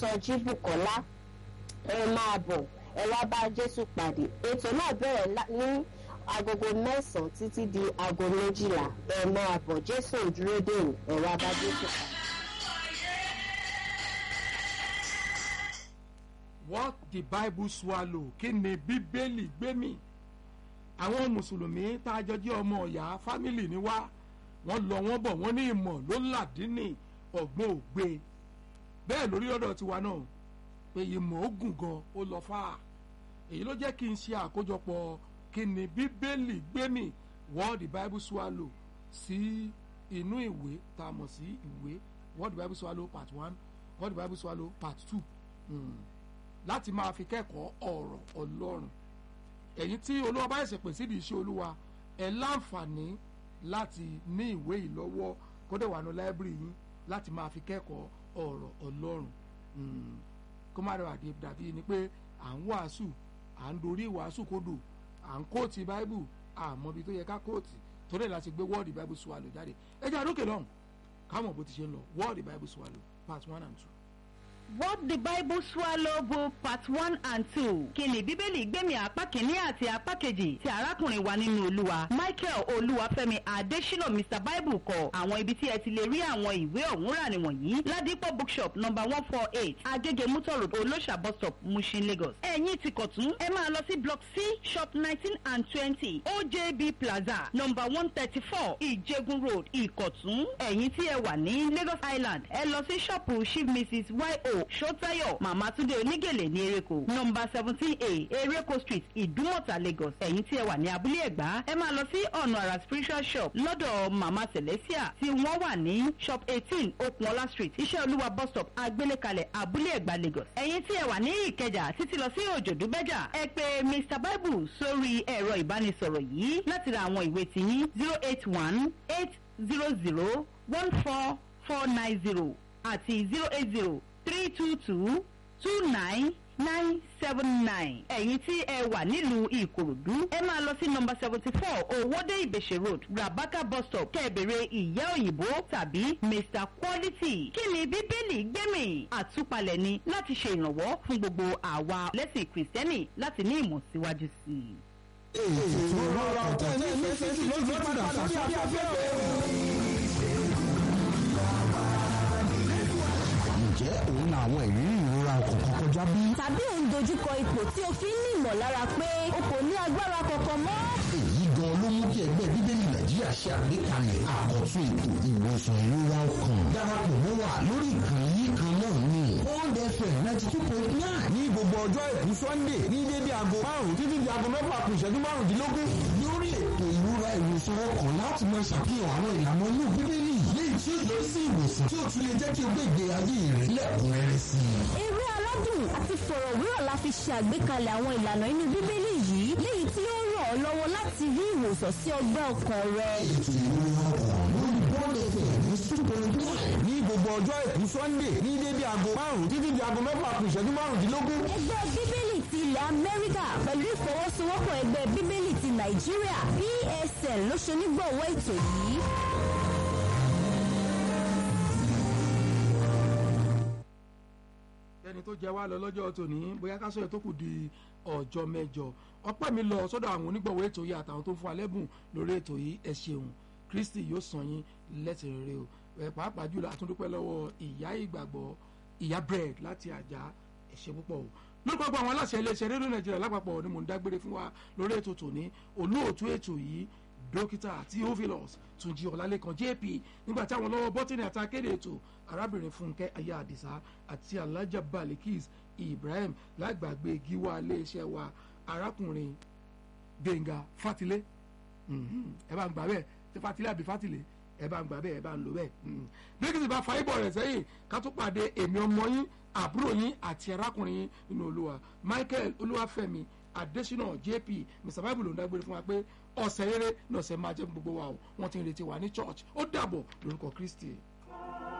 sọjí bukola ẹ máa bọ̀ ẹ wá bá jésù pàdé ètò náà bẹ̀rẹ̀ ní agogo mẹ́sàn-án títí di aago méjìlá ẹ máa bọ̀ jésù dúró dè ẹ wá bá jésù pàdé. what the bible swallow kí ni bíbélì gbé mì àwọn mùsùlùmí tá a jọ jẹ́ ọmọ ọ̀yà fámìlì ni wá wọ́n lọ wọ́n bọ̀ wọ́n ní ìmọ̀ ló làdínì ọ̀gbọ́n ògbé bẹ́ẹ̀ lórí ọ̀dọ̀ tiwa náà pé ìmọ̀ ó gùn gan ó lọ fà á èyí ló jẹ́ kí n ṣe àkójọpọ̀ kí ni bíbélì gbé mì what the bible swallow sí inú ìwé tá a mọ̀ sí ìwé what the bible swallow part one what the bible swallow part two. Mm láti máa fi kẹ́kọ̀ọ́ ọ̀rọ̀ ọlọ́run ẹ̀yin tí olúwa bá ẹ̀sẹ̀ pè sídìí iṣẹ́ olúwa ẹ̀ láǹfààní láti ní ìwé ìlọ́wọ́ kódà wà ní láìbírì yín láti máa fi kẹ́kọ̀ọ́ ọ̀rọ̀ ọlọ́run kó má rẹwà dàbí ni pé à ń wàásù à ń dorí ìwàásù kodò à ń kóòtì báíbù àmọ́ ibi tó yẹ ká kóòtì torí ẹ̀ láti gbé wọ́ọ̀dì báíbù swallow jáde ẹ jẹ́ àdókè lọ́hùn káwọn bó ti ṣe ń lọ wọ́ọ̀dì báíbù swallow part one and two. What the Bible Swallow Book Part One and Two. Kìnì Bíbélì gbẹ̀mí apá kìíní àti apá kejì ti arákùnrin wa nínú Olúwa. Michael Olúwafẹ́mi Adésínà Mr Bible kọ àwọn ibi tí ẹ ti lè rí àwọn ìwé ọ̀hún rà nìwọ̀nyí. Ládìpọ̀ bookshop number one four eight Agége Mutor Road Olóṣà bus stop Mushin Lagos. Ẹ̀yin ti kọ̀tún ẹ máa lọ sí block C shop nineteen and twenty OJB Plaza number one thirty four Ìjẹ̀gùn Road Ìkọ̀tún. Ẹ̀yin tí ẹ wà ní Lagos Island ẹ lọ sí ṣọ́ọ̀pù Chief Mrs Y.O. Ṣótáyọ̀ Màmá Túndé Onígèlè ní Ereko nọmba seventeen A Ereko Street Ìdúmọ̀tà Lagos ẹ̀yin tí ẹ wà ní abúlé Ẹ̀gbá ẹ máa lọ sí ọ̀nà àrà spiritual shop lọ́dọ̀ Màmá Celestia tí wọ́n wà ní shop eighteen Okunola Street Iṣẹ́ Olúwa bus stop Agbélékalẹ̀ abúlé Ẹ̀gbá Lagos ẹ̀yin tí ẹ wà ní Ìkẹjà títí lọ sí Òjòdú Bẹ́jà ẹ pè Mr Bible sórí ẹ̀rọ ìbánisọ̀rọ̀ yìí láti ra àwọn ìwé tiyín zero eight one eight zero zero one four four nine zero àti zero eight zero three two two two nine nine seven nine. ẹ̀yin tí ẹ wà nílùú ìkòròdú ẹ máa lọ sí nọmba seventy four owóde ìbèṣe road rabaka bus stop kẹ́ẹ̀bẹ̀rẹ̀ ìyá òyìnbó tàbí mr quality. kí ni bíbélì gbẹ̀mí àtúpalẹ̀ ni láti ṣe ìrànwọ́ fún gbogbo àwa lẹ́sìn kìrìsìtẹ́nì láti ní ìmọ̀ síwájú sí i. èyí tó rọra ọ̀tẹ̀ ní ìfẹ́ sí ló ti padà sórí afẹ́fẹ́ ǹjẹ́ òun na àwọn ìrírí ìrora ọkàn kan kọjá bí? tàbí òun dojúkọ ipò tí o fi ń ní ìmọ̀lára pé o kò ní agbára kankan mọ́. èyí gan ló mú kí ẹgbẹ́ bíbélì nàìjíríà ṣe àgbékalẹ̀ àkọ́tún ètò ìwòsàn ìrora ọkàn. darapọ̀ mọ́ wa lórí ìkànnì yìí kan náà ni old fm ninety two point nine ní gbogbo ọjọ́ èkú sunday ní dédé aago márùn-ún títí di aago mẹ́fà kù ìṣẹ́jú márùndínlógún. lórí ètò ìrora ìwòsàn ọkàn láti máa ṣàfihàn àwọn ìlànà inú bíbélì léyìí tí ó yọ sí ìwòsàn tí ó tún lè jẹ́ kí o gbé ìgbé ayé rẹ̀ lẹ́kùnrẹ́rẹ́ sí i. eré aládùn àti fọ̀rọ̀wérọ̀ la fi ṣe àgbékalẹ̀ àwọn ìlànà inú bíbélì yìí léyìí tí ó ràn ọ́ lọ́wọ́ láti rí ìwòsàn sí ọgbẹ́ ọkàn rẹ. ètò ìrora ọkàn lórí bọ́ọ̀lù ẹ̀fẹ̀ ní super nine. ní gbogbo ọjọ́ èkú sunday ní dédé aago márùn-ún títí di aago mẹ́fà kù ìṣẹ́jú márùndínlógún. ẹgbẹ́ bíbélì ti ilẹ̀ amẹ́ríkà pẹ̀lú ìfọwọ́sowọ́pọ̀ ẹgbẹ́ bíbélì ti nàìjíríà psn ló ṣe onígbọ̀wọ́ ètò yìí. ẹni tó jẹ wá lọ lọ́jọ́ tòní bóyá ká sọ̀rọ̀ tó kù di ọjọ́ mẹ́jọ ọpẹ́ mi lọ sọ́dọ̀ àwọn onígbọ̀wọ́ ètò yìí àtàwọn tó ń fún wa lẹ́bùn lórí ètò yìí ẹ ṣeun kristi yóò san yín lẹ́sìn rere o ẹ pàápàá jùlọ àtúndúpẹ́ lọ́wọ́ ìyá ìgbàgbọ́ ìyá bread láti àjà ẹ ṣé púpọ̀ o lórúkọ gbọ́ àwọn aláṣẹ iléeṣẹ́ rédíò nàìjíríà lápapọ̀ ni mò ń dágbére fún wa lórí ètò tòní olóòtú ètò yìí dókítà theophilus túnjí ọlálẹ́kan jp nígbà tí àwọn lọ́wọ́ bọ́tìnì àti akéde ètò arábìnrin fúnkẹ́ aya àdìsá àti alájà balikis ibrahim lágbàgbé gíwá iléeṣẹ́ wa arákùnrin gbẹ̀ngà fatilé ẹ bá ń gbà bẹ́ẹ̀ tí fatilé àbí fatilé ẹ bá ń gbà bẹ́ẹ̀ ẹ bá ń lò bẹ́ẹ̀ bí kìsì bá fa ibọ̀ rẹ̀ sẹ́yìn ká tó pàdé èmi ọmọ yín àbúrò yín àti arákùnrin yín nínú olúwa michael olúwàfẹ́mi adesina jp mr bible ló ń dágbére fún wa pé ọ̀sẹ̀ rere ní ọ̀sẹ̀ máa jẹ́ gbogbo wa o wọ́n ti ń retí wa ní church ó dàbọ̀ lórúkọ kristi.